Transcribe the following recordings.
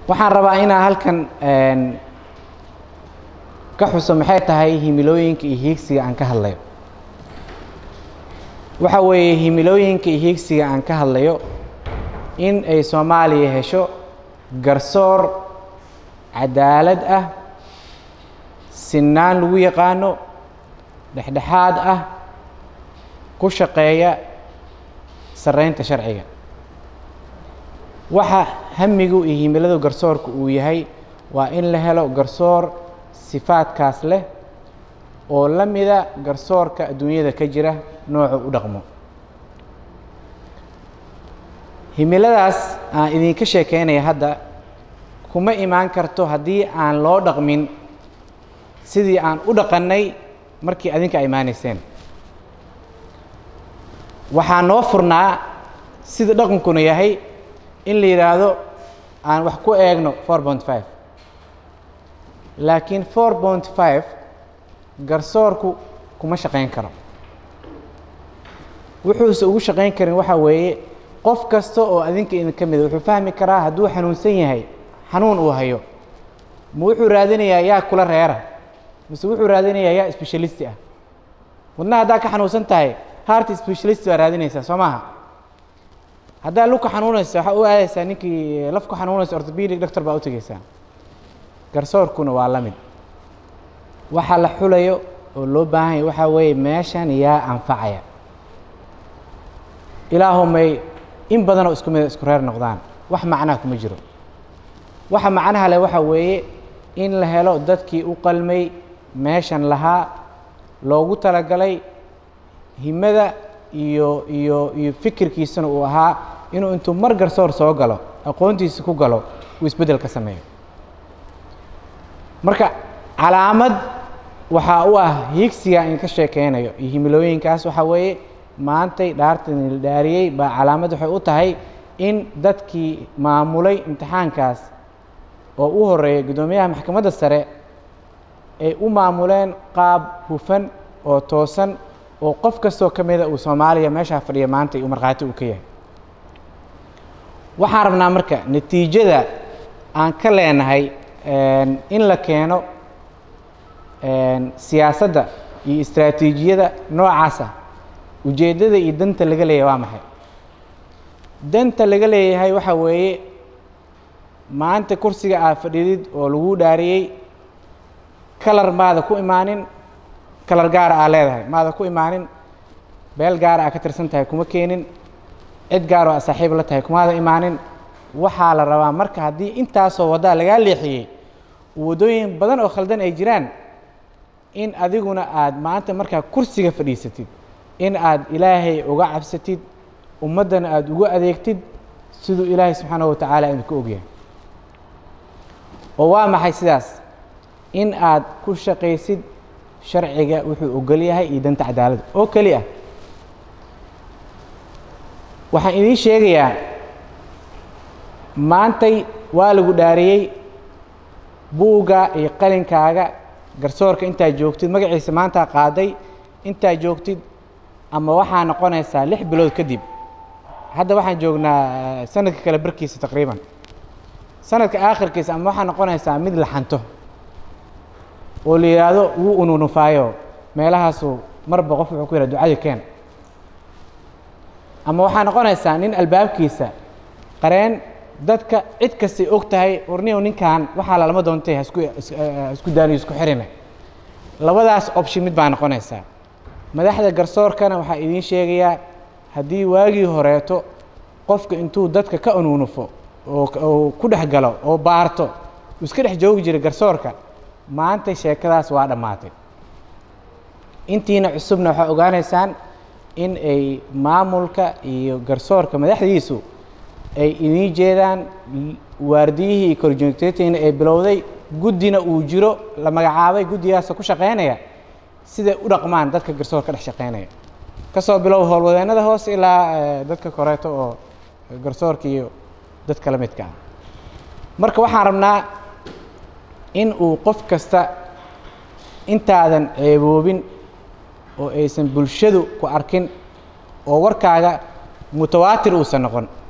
waxaan rabaa inaan halkan ka xuso maxay tahay himilooyinka iyo hiigsiga aan ka hadlayo waxa weeye himilooyinka iyo hiigsiga aan ka hadlayo in ay soomaaliya hesho garsoor cadaalad ah sinaan lagu yaqaano dhexdhexaad ah ku shaqeeya sarreynta sharciga waxa hamigu iyo himiladu garsoorka uu yahay waa in la helo garsoor sifaadkaas leh oo la mida garsoorka adduunyada ka jira noocu u dhaqmo himiladaas aan idinka sheekeynaya hadda kuma imaan karto haddii aan loo dhaqmin sidii aan u dhaqannay markii adinka a imaaneyseen waxaa noo furnaa sida dhaqankuna yahay in la yidhaahdo aan wax ku eegno four point five laakiin four point five garsoorku kuma shaqayn karo wuxuuse ugu shaqayn karin waxaa weeye qof kasta oo adinka idin ka mida wuxuu fahmi karaa hadduu xanuunsan yahay xanuun uu hayo ma wuxuu raadinayaa yaa kula reera mise wuxuu raadinayaa yaa specialisti ah wadna haddaa ka xanuunsan tahay heart specialist baa raadinaysaa soo maaha haddaa lugka xanuunaysa waxaa u aadaysaa ninkii lafku xanuunaysa orthopedic doctor baa u tegeysaa garsoorkuna waa la mid waxa la xulayo oo loo baahan yahy waxaa weeye meeshan yaa anfacaya ilaahumay in badanoo isku mida isku reer noqdaan wax macnaha kuma jiro waxa macnaha leh waxaa weeye in la helo dadkii u qalmay meeshan lahaa loogu talagalay himada iyo iyo iyo fikirkiisana uu ahaa inuu intuu mar garsoor soo galo aqoontiisa ku galo uu isbeddel ka sameeyo marka calaamad waxaa u ah hiigsiga in ka sheekeynayo iyo himilooyinkaas waxaa weeye maantay dhaartan la dhaariyey baa calaamad waxay u tahay in dadkii maamulay imtixaankaas oo u horeeyay guddoomiyaha maxkamadda sare ay u maamuleen qaab hufan oo toosan oo qof kastoo ka mida uu soomaaliya meeshaa fadhiya maanta uu markhaati uu ka yahay waxaan rabnaa marka natiijada aan ka leenahay in la keeno siyaasadda iyo istraatiijiyada noocaasa ujeeddada iyo danta laga leeyahay waa maxay danta laga leeyahay waxaa weeye maanta kursiga aad fadhidid oo lagu dhaariyey kalar maada ku imaanin kalar gaara aa leedahay maada ku imaanin beel gaara aa ka tirsan tahay kuma keenin cid gaaroo aa saaxiib la tahay kumaada imaanin waxaa la rabaa marka haddii intaasoo waddaa lagaa leexiyey waddooyin badan oo khaldan ay jiraan in adiguna aad maanta markaa kursiga fadhiisatid in aad ilaahay uga cabsatid ummaddana aada ugu adeegtid siduu ilaahay subxaana wa tacaala idinku ogyahay oo waa maxay sidaas in aad ku shaqaysid sharciga wuxuu ogol yahay iyo danta cadaaladda oo keli ah waxaan idiin sheegayaa maantay waa lagu dhaariyey buugga iyo qalinkaaga garsoorka intaad joogtid magaciisa maantaa qaaday intaad joogtid ama waxaa noqonaysaa lix bilood kadib hadda waxaan joognaa sanadka kale barkiisa taqriiban sanadka aakhirkiisa ama waxaa noqonaysaa mid la xanto oo la yidhaahdo wuu ununufaayo meelahaasuu marba qof wuxuu ku yidhah ducada keen ama waxaa noqonaysaa nin albaabkiisa qareen dadka cid kastay og tahay warniyow ninkan waxaa lalama doontay hasku isku daaniyo isku xirina labadaas option mid baa noqonaysaa madaxda garsoorkana waxaa idiin sheegayaa haddii waagii horeeto qofka intuu dadka ka ununufo oo ku dhex galo oo baarto uu iska dhex joogi jiray garsoorka maanta sheekadaas waa dhammaatay intiina cusubna waxaa ogaanaysaan in ay maamulka iyo garsoorka madaxdiisu ay idiin jeedaan waardiyihii iyo korjoogteetiina ay bilowday guddina uu jiro la magacaabay guddigaasoo ku shaqaynaya siday u dhaqmaan dadka garsoor ka dhex shaqaynaya ka soo bilow howlwadeennada hoose ilaa dadka koreeto oo garsoorka iyo dadka la midka ah marka waxaan rabnaa in uu qof kasta intaadan ceeboobin oo aysan bulshadu ku arkin oo warkaaga mutawaatir uusan noqon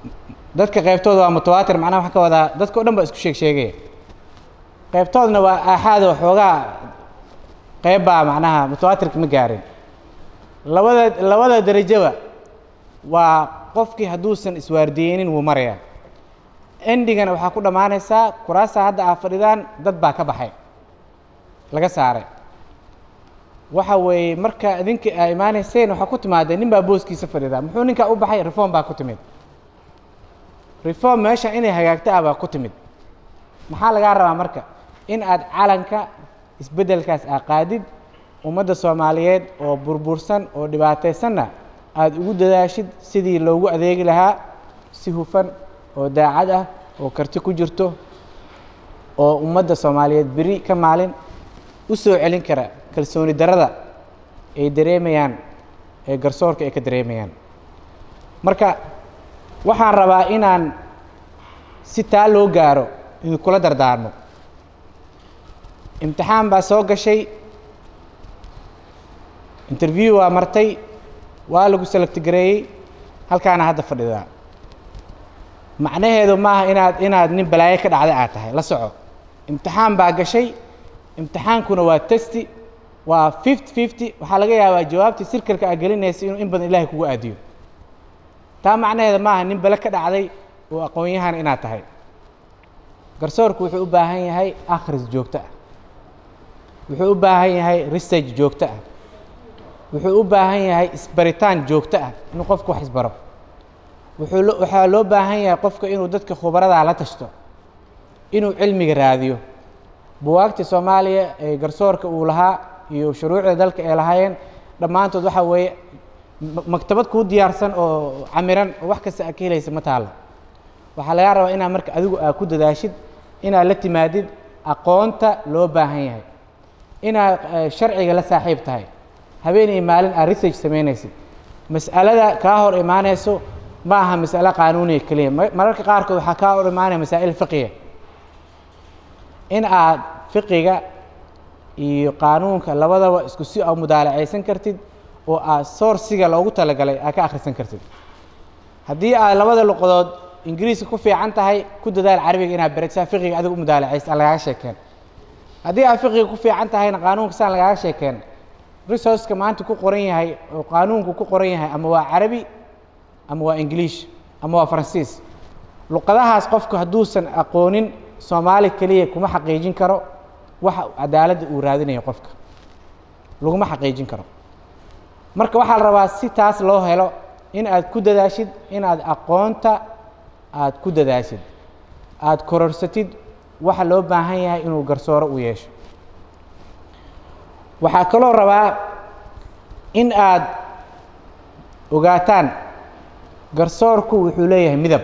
dadka qaybtooda waa mutawaatir macnaha waxaa ka wadaa dadka o dhan baa isku sheeg sheegaya qaybtoodna waa aaxaad oo xoogaa qayb baa macnaha mutawaatirka ma gaarin labada labada derajaba waa qofkii hadduusan iswaardiyeynin wuu marayaa endigana waxaa ku dhammaanaysaa kuraasa hadda aa fadhidaan dad baa ka baxay laga saaray waxa weeye marka idinka aa imaaneyseen waxaa ku timaadeen nin baa booskiisa fadhida muxuu ninkaa u baxay reform baa ku timid reform meesha inay hagaagto ah baa ku timid maxaa lagaa rabaa marka in aad calanka isbeddelkaas aa qaadid ummadda soomaaliyeed oo burbursan oo dhibaataysanna aada ugu dadaashid sidii loogu adeegi lahaa si hufan oo daacad ah oo karti ku jirto oo ummadda soomaaliyeed beri ka maalin u soo celin kara kalsooni darada ay dareemayaan ee garsoorka ay ka dareemayaan marka waxaan rabaa inaan si taa loo gaaro idinkula dardaarmo imtixaan baa soo gashay interview waa martay waa lagu selagtigareeyey halkaana hadda fadhidaa macnaheedu maaha inaad inaad nin balaayo ka dhacday aad tahay la soco imtixaan baa gashay imtixaankuna waa testi waa fifty fifty waxaa laga yaabaa jawaabtii sirkalka aa gelinaysa inuu in badan ilaahay kugu aadiyo taa macnaheeda maaha nin bale ka dhacday oo aqoon-yahan inaad tahay garsoorku wuxuu u baahan yahay akhris joogto ah wuxuu u baahan yahay research joogto ah wuxuu u baahan yahay isbaritaan joogto ah inuu qofku wax isbaro wuxuu lo waxaa loo baahan yahay qofka inuu dadka khubaradaa la tashto inuu cilmiga raadiyo buwaagta soomaaliya ee garsoorka uu lahaa iyo shuruucda dalka ay lahaayeen dhammaantood waxaa weeye maktabad kuu diyaarsan oo camiran oo wax kasta aa ka helaysa ma taalo waxaa lagaa rabaa inaad marka adigu aa ku dadaashid inaad la timaadid aqoonta loo baahan yahay inaad sharciga la saaxiib tahay habeen iyo maalin aad research samaynaysid mas'alada kaa hor imaanayso ma aha mas'alo qaanuuniya keliya mararka qaarkood waxaa kaa hor imaanaya masaa'il fiqiya in aad fiqiga iyo qaanuunka labadaba isku si a mudaalacaysan kartid oo aad soorsiga loogu talagalay aad ka akhrisan kartid haddii aad labada luqadood ingiriiska ku fiican tahay ku dadaal carabiga inaad barid saa fiqiga adiga u mudaalacaysa aan lagaaga sheekeen haddii aad fiqiga ku fiican tahayna qaanuunka saan lagaaga sheekeen resourceka maanta ku qoran yahay oo qaanuunku ku qoran yahay ama waa carabi ama waa ingiliish ama waa faransiis luqadahaas qofku hadduusan aqoonin soomaali keliya kuma xaqiijin karo waxa cadaaladda uu raadinayo qofka laguma xaqiijin karo marka waxaa la rabaa si taas loo helo in aad ku dadaashid inaad aqoonta aad ku dadaashid aada kororsatid waxa loo baahan yahay inuu garsooro u yeesho waxaa kaloo rabaa in aad ogaataan garsoorku wuxuu leeyahay midab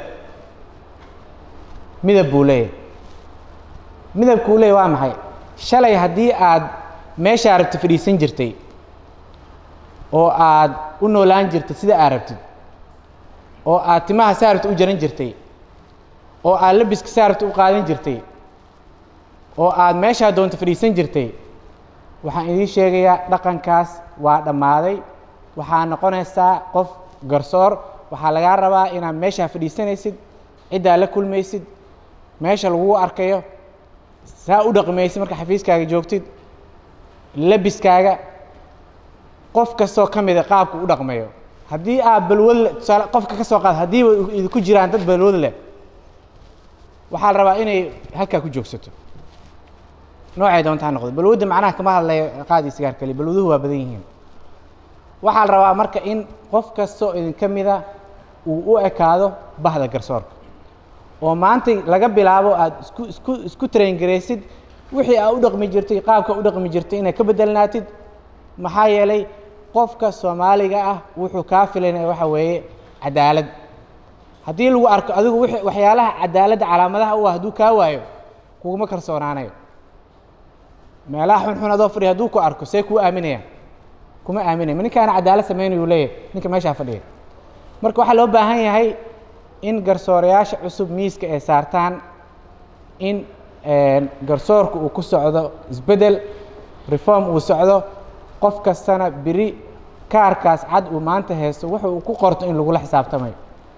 midab buu leeyahay midabkuu leeyahy waa maxay shalay haddii aad meeshaa rabti fadhiisan jirtay oo aad u noolaan jirtay sida aad rabtid oo aad timaha saa rabti u jaran jirtay oo aad labiska saa rabti u qaadan jirtay oo aad meeshaa doonta fadhiisan jirtay waxaan idiin sheegayaa dhaqankaas waa dhammaaday waxaa noqonaysaa qof garsoor waxaa lagaa rabaa inaad meeshaa fadhiisanaysid ciddaa la kulmaysid meesha lagugu arkayo saa u dhaqmaysid marka xafiiskaaga joogtid labiskaaga qof kastoo ka mida qaabku u dhaqmayo haddii aad balwad le tusaale qofka ka soo qaad haddiiba idinku jiraan dad balwad leh waxaa la rabaa inay halkaa ku joogsato noocay doontaa noqdo balwadda macnaha kama hadlayo qaadi sigaar kaliya balwaduhu waa badan yihiin waxaa la rabaa marka in qof kastoo idinka mida uu u ekaado bahda garsoorka oo maanta laga bilaabo aada isku isku isku traingaraysid wixii aa u dhaqmi jirtay qaabka u dhaqmi jirtay inaad ka bedelnaatid maxaa yeelay qofka soomaaliga ah wuxuu kaa filanaya waxa weeye cadaalad haddii lagu arko adigu wixii waxyaalaha cadaaladda calaamadaha u ah hadduu kaa waayo kuguma kalsoonaanayo meelaha xunxun adoo fadhiya hadduu ku arko see kuu aaminaya kuma aaminaya ma ninkaana cadaalad sameynayuu leeyahay ninka meeshaa fadhiya marka waxaa loo baahan yahay in garsoorayaasha cusub miiska ay saartaan in garsoorku uu ku socdo isbeddel reform uu socdo qof kastana beri kaarkaas cad uu maanta haysto wuxu uu ku qorto in lagula xisaabtamayo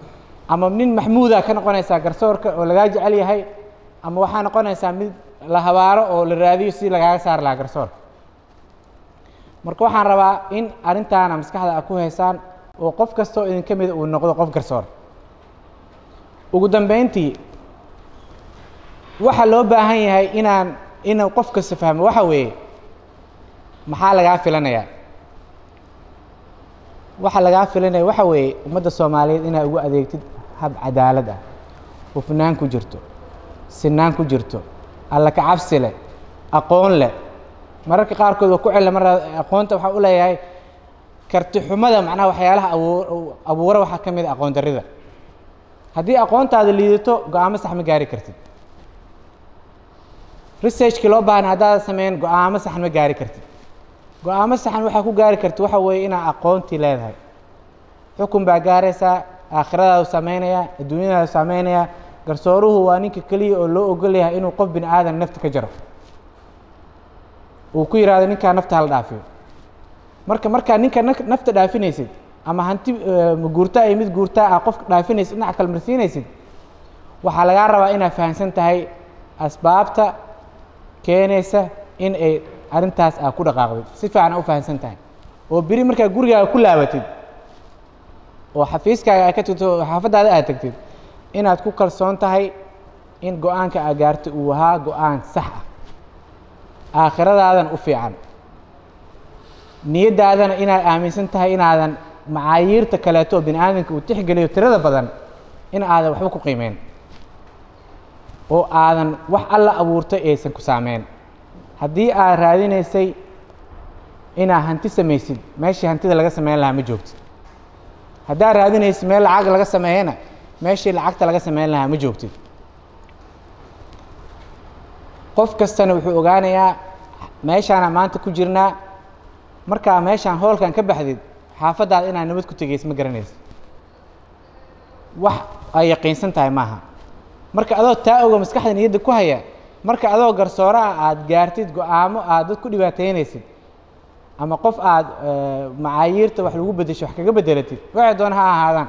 ama nin maxmuuda ka noqonaysaa garsoorka oo lagaa jecel yahay ama waxaa noqonaysaa mid la habaaro oo la raadiyo si lagaaga saari lahaa garsoorka marka waxaan rabaa in arrintaana maskaxda a ku haysaan oo qof kastoo idinka mida uu noqdo qof garsoor ugu dambeyntii waxaa loo baahan yahay inaan inuu qof kasta fahmo waxa weeye maxaa lagaa filanayaa waxa lagaa filanaya waxa weeye ummadda soomaaliyeed inaa ugu adeegtid hab cadaalad ah hufnaan ku jirto sinaan ku jirto alla ka cabsi leh aqoon leh mararka qaarkood waa ku cella mar aqoonta waxaa u leeyahay karti xumada macnaha waxyaalaha abuur abuura waxaa ka mid a aqoon darrida haddii aqoontaada liidato go-aamo sax ma gaari kartid researchkii loo baahna haddaada sameyn go-aamo saxan ma gaari kartid go-aamo saxan waxaa ku gaari kartid waxa weeye inaa aqoontii leedahay xukun baa gaaraysaa aakhiradaadu sameynaya adduunyadaadu sameynaya garsooruhu waa ninka keliya oo loo ogol yahay inuu qof bini aadan nafta ka jaro uu ku yidhahdo ninkaa nafta hala dhaafiyo marka markaa ninka nafta dhaafinaysid ama hanti guurtaa iyo mid guurtaa ah qofka dhaafinaysid dhinaca kale marsiinaysid waxaa lagaa rabaa inaad fahamsan tahay asbaabta keenaysa in ay arrintaas aa ku dhaqaaqdid si fiican aa u fahamsan tahay oo beri markaa gurigaaga ku laabatid oo xafiiskaaga aad ka tagto oo xaafaddaada aad tagtid inaad ku kalsoon tahay in go-aanka aad gaartay uu ahaa go-aan sax ah aakhiradaadana u fiican niyaddaadana inaad aaminsan tahay inaadan macaayiirta kaleeto oo bini aadamka uu tixgeliyo tirada badan in aadan waxba ku qiimeyn oo aadan wax alla abuurtay aysan ku saameyn haddii aad raadinaysay inaad hanti samaysid meeshii hantida laga sameyn lahaa ma joogtid haddaad raadinaysid meel lacag laga sameeyana meeshii lacagta laga sameyn lahaa ma joogtid qof kastana wuxuu ogaanayaa meeshaana maanta ku jirnaa markaa meeshaan hoolkan ka baxdid xaafaddaada inaad nabad ku tegaysa ma garanaysa wax ay yaqiinsan tahay maaha marka adoo taa oga maskaxda niyadda ku haya marka adoo garsooro ah aada gaartid go-aamo aad dad ku dhibaateynaysid ama qof aada macaayiirta wax lagu bedesho wax kaga bedelatid waxay doona ha ahaadaan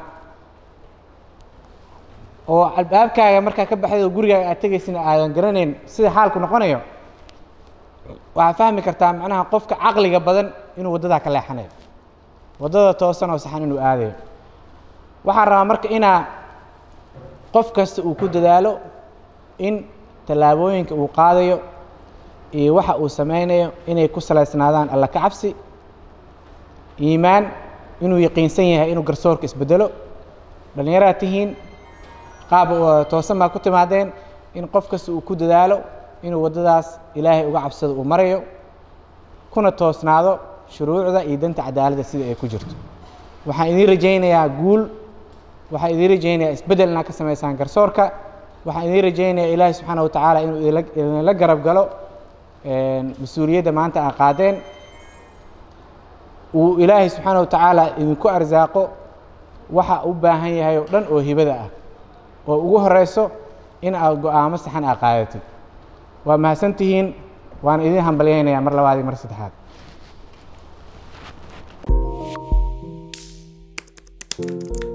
oo albaabkaaga markaa ka baxday oo gurigaaga aad tegaysina aadan garanayn sida xaalku noqonayo waxaad fahmi kartaa macnaha qofka caqliga badan inuu waddadaa ka leexanayo waddada toosan oo saxan inuu aadayo waxaan rabaa marka inaa qof kasta uu ku dadaalo in tallaabooyinka uu qaadayo iyo waxa uu sameynayo inay ku salaysnaadaan alla ka cabsi iimaan inuu yaqiinsan yahay inuu garsoorka isbedelo dhallinyaraad tihiin qaab toosan baa ku timaadeen in qof kasta uu ku dadaalo inuu waddadaas ilaahay uga cabsado uu marayo kuna toosnaado shuruucda iyo danta cadaaladda sida ay ku jirto waxaan idiin rajaynayaa guul waxaan idiin rajaynayaa isbeddel inaad ka samaysaan garsoorka waxaan idiin rajaynayaa ilaahay subxaana watacaala inuu idinla garab galo mas-uuliyadda maanta aa qaadeen uu ilaahay subxaana watacaala idinku arsaaqo waxa u baahan yahay oo dhan oo hibada ah oo ugu horeyso in aad go-aamo saxan aa qaadatid waa mahadsan tihiin waan idiin hambalyaynayaa mar labaad iyo mar saddexaad thank you